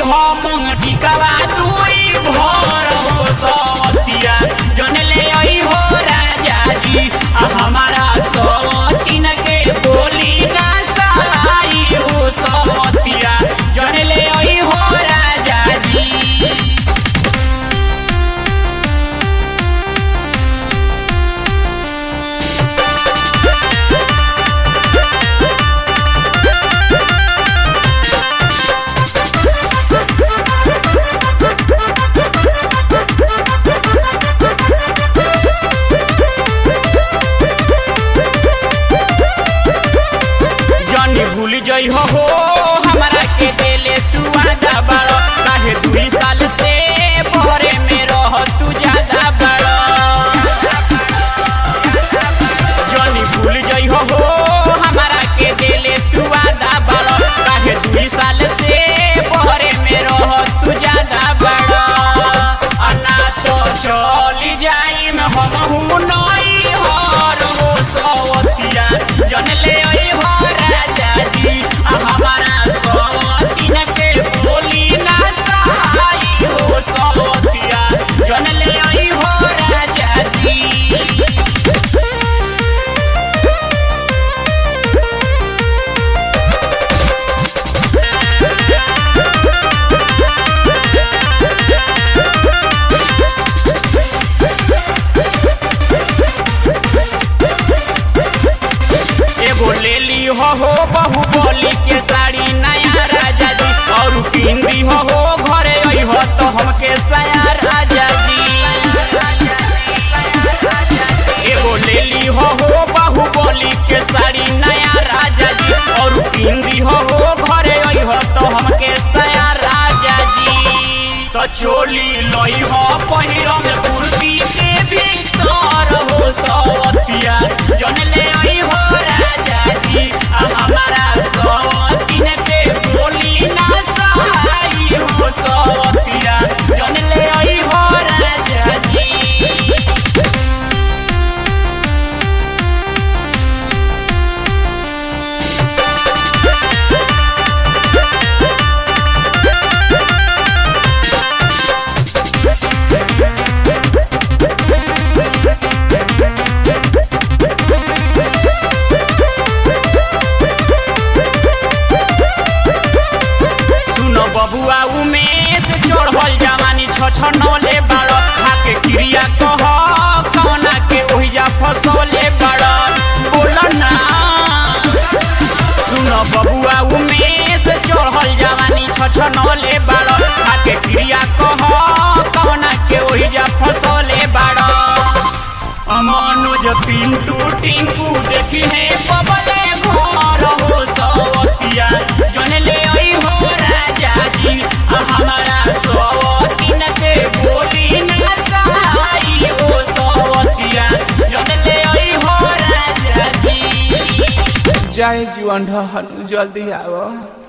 हम टिकवा दुई भर हो सवतिया जन ले आई हो राजा जी आ हमारा सवतिन के बोली ना सहाई हो सवतिया जन ले आई हो राजा जी जनी भूल जई हो हो हमरा के देले तू आदा बड़ो काहे दुई साल से भरे में रह तू ज्यादा बड़ो जनी भूल जई हो हो हमरा के देले तू आदा बड़ो काहे दुई साल से भरे में रह तू ज्यादा बड़ो अन्ना तो चली जाई में हम हूं नई हर हो सवतिया जन ले आई हो राजा जी आ हमारा सवतिन के बोली ना सहाई हो सवतिया जन ले आई हो राजा जी एगो ले ली हो हो बाहुबली के साड़ी नया राजा जी और किंदी हो हो घरे आई हो तो हमके सया राजा जी एगो ले ली हो हो बाहुबली के साड़ी नया राजा जी और किंदी हो हो घरे आई हो तो हमके सया राजा जी तो चोली लई हो पहिरम कुर्सी के भीतर हो सवतिया जन ले आई हो राजा जी आ हमारा सवतिन के बोली ना सहाई हो सवतिया जन ले आई हो राजा जी सुनो बबुआ उमेश चढ़ल जवानी छ छ नौले बाड़ खाके क्रिया कह कौना के ओहिजा फसले बाड़ बोल ना सुनो बबुआ उमेश चढ़ल जवानी छ छ नौले बाड़ खाके क्रिया कह कौना के ओहिजा फसले बाड़ अमनुज पिंटू टिंकू देखी है बबले घर हो सवतिया जन ले आई हो राजा जी आ हमारा सवतिन के बोली ना सहाई हो सवतिया जन ले आई हो राजा जी जय जुअन ढहन जल्दी आओ